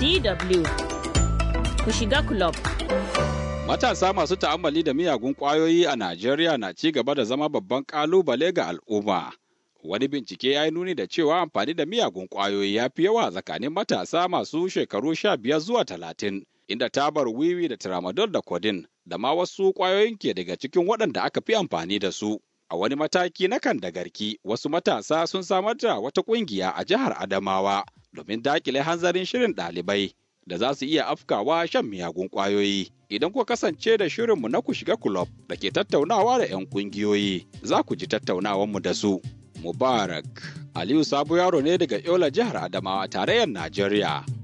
DW ku shiga club. Matasa masu ta'ammali da miyagun ƙwayoyi a Najeriya na ci gaba da zama babban ƙalubale ga al'umma. Wani bincike ya yi nuni da cewa amfani da miyagun ƙwayoyi ya fi yawa tsakanin matasa masu shekaru sha biyar zuwa talatin, inda tabar wiwi da tramadol da codeine da ma wasu ƙwayoyin ke daga cikin waɗanda aka fi amfani da su. A wani mataki na kan da garki, wasu matasa sun samar da wata ƙungiya a jihar Adamawa domin dakile hanzarin shirin ɗalibai da za su iya afkawa shan miyagun ƙwayoyi. Idan kuka kasance da shirinmu na ku shiga kulob da ke tattaunawa da 'yan ƙungiyoyi, za ku ji tattaunawanmu da su. Mubarak Aliyu Sabo yaro ne daga Yola jihar Adamawa tarayyar Najeriya.